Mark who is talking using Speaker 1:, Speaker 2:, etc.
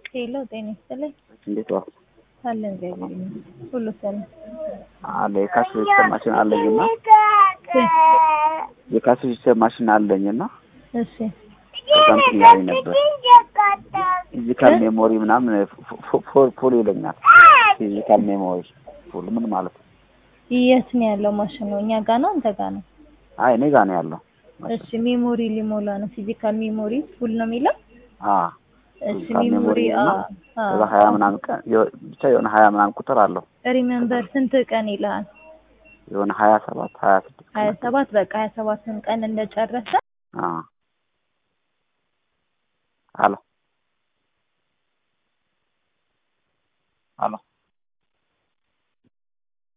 Speaker 1: ሄሎ ጤና ይስጥልኝ።
Speaker 2: እንዴት ዋልክ?
Speaker 1: አለን እግዚአብሔር ይመስገን። ሁሉ ሰላም
Speaker 2: አለ የካሽ ሬጅስተር ማሽን አለኝና የካሽ ሬጅስተር ማሽን አለኝና
Speaker 1: እሺ
Speaker 2: ከዛ እንትን እያለኝ ነበር ፊዚካል ሜሞሪ ምናምን ፉል ይለኛል። ፊዚካል ሜሞሪ ፉል ምን ማለት ነው?
Speaker 1: የት ነው ያለው ማሽኑ? እኛ ጋ ነው አንተ ጋ ነው?
Speaker 2: አይ እኔ ጋር ነው ያለው።
Speaker 1: እሺ ሜሞሪ ሊሞላ ነው። ፊዚካል ሜሞሪ ፉል ነው የሚለው?
Speaker 2: አ
Speaker 1: እሺ
Speaker 2: ፊዚካል
Speaker 1: ሜሞሪ
Speaker 2: ሜሞሪ
Speaker 1: አ
Speaker 2: እና ከዛ ሀያ ምናምን ቀን የሆ- ብቻ የሆነ ሀያ ምናምን ቁጥር አለው
Speaker 1: ሪሜምበር ስንት ቀን ይልሃል?
Speaker 2: የሆነ ሀያ ሰባት ሀያ ስድስት
Speaker 1: ሀያ ሰባት በቃ ሀያ ሰባቱን ቀን እንደጨረሰ
Speaker 2: አ አሎ አሎ